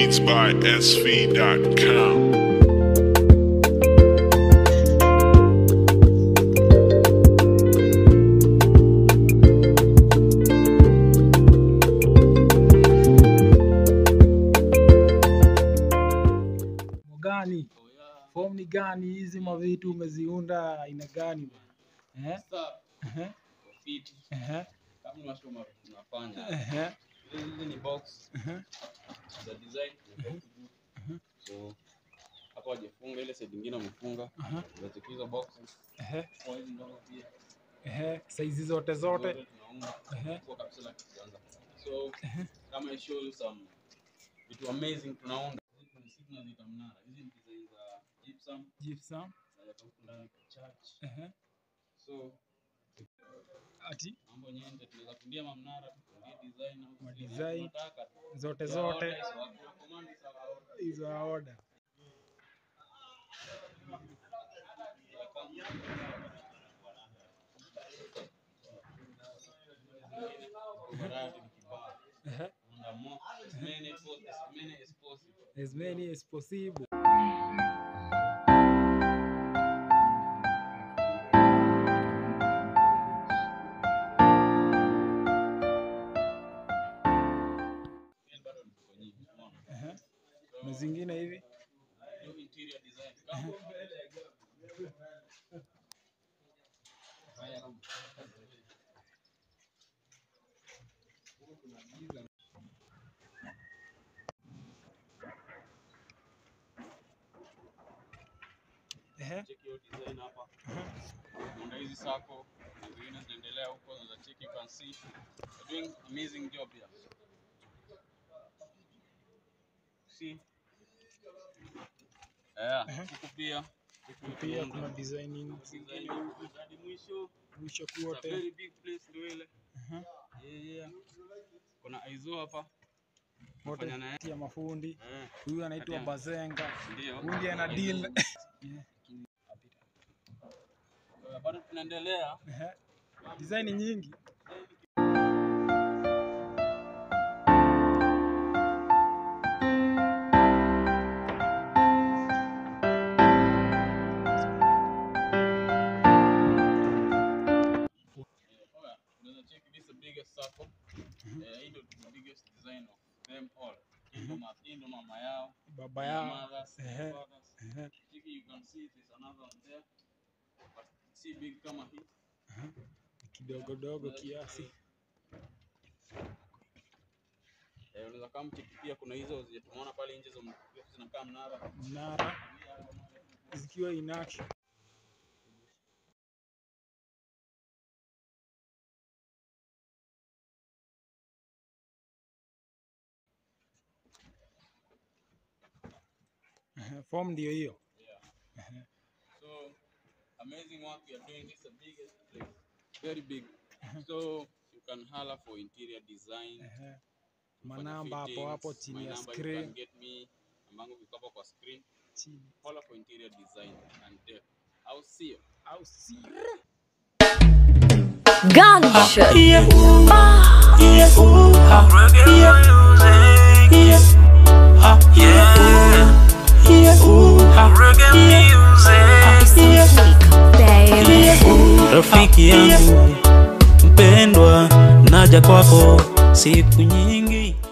Beats by SV.com. gani form ni gani hizi mavitu umeziunda aina gani bwana eh? Sasa Ehe, fit ehe, kama unasoma tunafanya ehe, hizi ni box ehe, za design za box juu. so hapo wajefunga ile side nyingine wamefunga aha, unacheki hizo boxes ehe, kwa hizi ndogo pia ehe, saizi zote zote zote tunaunga Ehe. kwa kabisa la kwanza so kama I show you some vitu amazing tunaunda hizi kuna sisi tunaziita mnara hizi ni design za gypsum gypsum za huku ndani church ehe, so ati mambo nyende tunaweza kundia mamnara tukundia design au Ma vile design. tunataka tu. zote Ya zote order hizo, tuna command hizo order. hizo ya order Variety ni kibao. ehe, Unda more, as many as pos- as many as possible. as many as possible Then bado ni ziko nyingi, umeona? ehe, So, na zingine hivi hiyo interior design. Kama- Haya, ehe, check hiyo design hapa. Unda hizi sako na zingine zinaendelea huko za check you can see. They're doing amazing job here. See? Yeah, huku pia huku pia tunaunda kuna design design zingine huku hadi mwisho. mwisho It's a kuote very big place ndio ile. Ehe, Yeah, yeah. Kuna Aizo hapa. wote Fanya naye. tia mafundi Eh, huyu anaitwa Kati ya- Bazenga ndio. huyu ndiye ana deal Yeah. Eh, Bado tunaendelea. Ehe, design nyingi Oya, unaweza check this is the biggest circle. Eh, hii ndio the biggest design of them all. Hii ndio ma- hii ndio mama yao. baba their yao mothers, their Ehe. fathers. Ehe, Check you can see there's another one there. But si big kama hii. kidogo dogo kiasi Eh, unaweza kama check pia kuna hizo zenye tumeona pale nje zo zinakaa mnara. mnara zikiwa in action Ehe, form ndio hiyo So amazing work you are doing. This is the biggest place. Very big. So you can holler for interior design. Ehe, kufanya manamba hapo fittings. hapo chini My ya number you screen can get me. Ambango viko hapo kwa screen. chini Holler for interior design and deck. I'll see you. au si Gunshot. Baby. rafiki yangu mpendwa, naja kwako siku nyingi